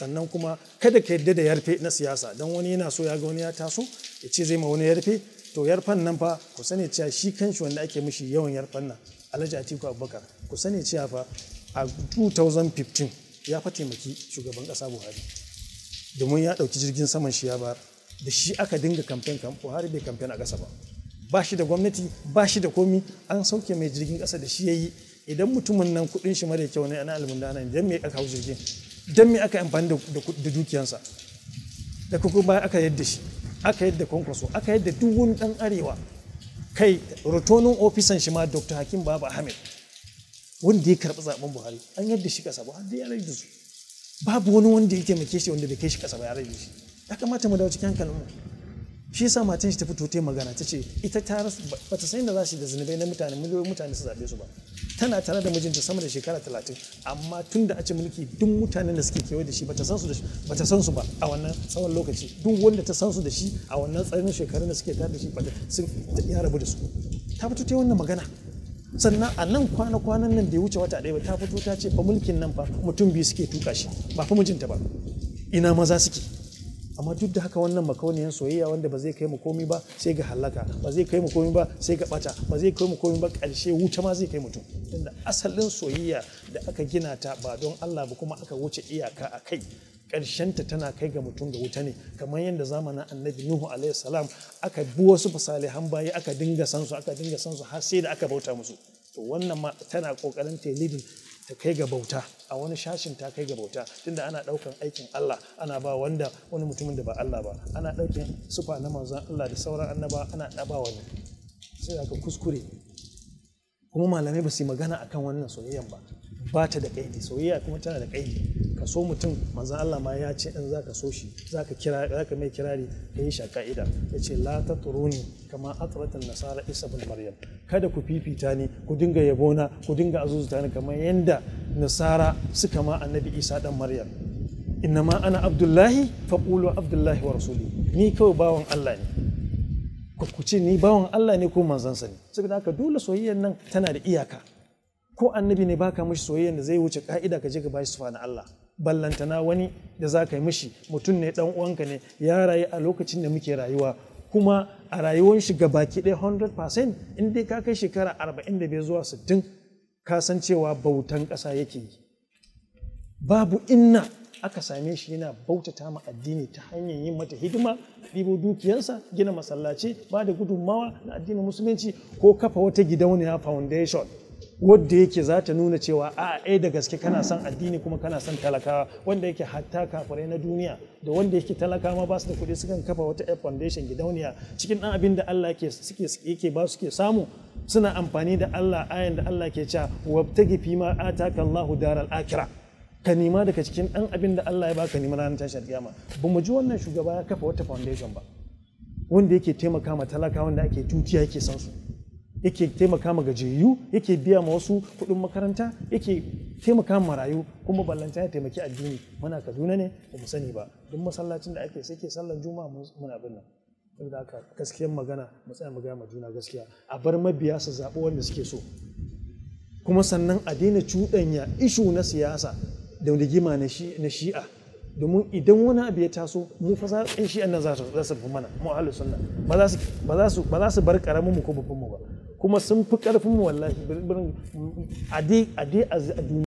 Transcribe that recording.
sannan kuma kada ka yadda da yarfe na siyasa don wani yana so ya ga wani ya taso ya ce zai ma wani yarfe to yarfan nan fa ku sani cewa shi kanshi wanda ake mishi yawan yarfan nan alhaji atiku abubakar ku sani cewa fa a 2015 ya fa taimaki shugaban kasa buhari domin ya ɗauki jirgin saman shi ya bayar da shi aka dinga kamfen kan buhari bai kamfen a ƙasa ba ba shi da gwamnati ba shi da komi an sauke mai jirgin ƙasa da shi ya yi idan mutumin nan kuɗin shi mara kyau ne ana almundana ne dan me aka hau jirgin dan me aka amfani da dukiyansa da kuma baya aka yadda shi aka yadda kwankwaso aka yadda duk wani ɗan arewa kai rotonin ofisan shi ma dr hakim baba ahmed wanda ya karɓi zaben buhari an yadda shi ƙasa buhari ya rage su babu wani wanda ya taimake shi wanda bai kai shi ƙasa ba ya rage shi ya kamata mu dawo cikin hankalin mu shi yasa matan shi ta fito ta magana ta ce ita ta ba ta san da za su da zunubai na mutane miliyoyin mutane su zaɓe su ba tana tare da mijinta sama da shekara talatin amma tun da a ce mulki duk mutanen da suke kewaye da shi ba ta san su da ba ta san su ba a wannan tsawon lokaci duk wanda ta san su da shi a wannan tsarin shekarun da suke tare da shi ba sun ya rabu da su ta fito ta wannan magana sannan a nan kwana-kwanan nan bai wuce wata ɗaya ba ta fito ta ce fa mulkin nan fa mutum biyu suke tuka shi ba fa mijinta ba ina maza suke amma duk da haka wannan makauniyan soyayya wanda ba zai kai mu komi ba sai ga halaka ba zai kai mu komi ba sai ga bata ba zai kai mu komi ba ƙarshe wuta ma zai kai mutum tunda asalin soyayya da aka gina ta ba don Allah ba kuma aka wuce iyaka a kai ta tana kai ga mutum ga wuta ne kamar yadda zamanin annabi nuhu alaihi salam aka bi wasu fasalihan bayi aka dinga san su aka dinga san su har sai da aka bauta musu to wannan ma tana kokarin ta leading ta kai ga bauta a wani shashin ta kai ga bauta tunda ana daukan aikin Allah ana ba wanda wani mutumin da ba Allah ba ana daukan sufa na manzon Allah da sauran annaba ana daba wani sai aka kuskure kuma malamai ba su yi magana akan wannan soyayyan ba ba ta da kaidi soyayya kuma tana da kaidi ka so mutum manzon Allah ma ya ce in zaka so shi zaka kira zaka mai kirari ka yi sha ka'ida ya ce la tatruni kama atratan nasara isa bin maryam kada ku fifita ni ku dinga yabona ku dinga azuzuta ni kamar yanda nasara suka ma annabi isa dan maryam innama ana abdullahi faqulu abdullahi wa rasuli ni kawai bawan Allah ne ku ce ni bawan Allah ne ko manzansa ne saboda haka dole soyayyar nan tana da iyaka ko annabi ne baka mishi soyayyar da zai wuce ka'ida ka je ka bashi sufa na Allah ballantana wani da za ka yi mishi mutum ne dan uwanka ne ya rayu a lokacin da muke rayuwa kuma a rayuwar shi ga baki ɗaya 100% in dai ka kai shekara 45 zuwa 60 ka san cewa bautan ƙasa yake yi babu inna aka same shi yana bautata ma addini ta hanyar yin mata hidima ɗibo dukiyansa gina masallaci ba da gudunmawa na addinin musulunci ko kafa wata gidauniya foundation wadda yake za ta nuna cewa a ɗaya da gaske kana son addini kuma kana son talakawa wanda yake hatta kafirai na duniya da wanda yake talakawa ba su da kuɗi sukan kafa wata air foundation gidauniya cikin ɗan abin da Allah yake ba su ke samu suna amfani da Allah ayan da Allah ke cewa wabtagi fi ma ataka Allahu daral akhirah ka nema daga cikin ɗan abin da Allah ya baka nema ranar tashar kiyama ba mu ji wannan shugaba ya kafa wata foundation ba wanda yake taimaka ma talaka wanda ake tutiya yake san su yake taimaka ma gajiyayyu yake biya ma wasu kuɗin makaranta yake taimaka ma marayu kuma ballanta ya taimaki addini muna kaduna ne ba mu sani ba duk masallacin da ake sai ke sallan juma'a muna bin nan saboda haka gaskiyar magana mu tsaya mu gaya ma juna gaskiya a bar mabiya su zaɓi wanda suke so kuma sannan a daina cuɗanya ishu na siyasa da rigima na shi'a domin idan wani abu ya taso mu fa za shi'an nan za su fi mana mu ahlus sunna ba za su bar karamin mu ko babban mu ba kuma sun fi karfin mu wallahi a dai a duniya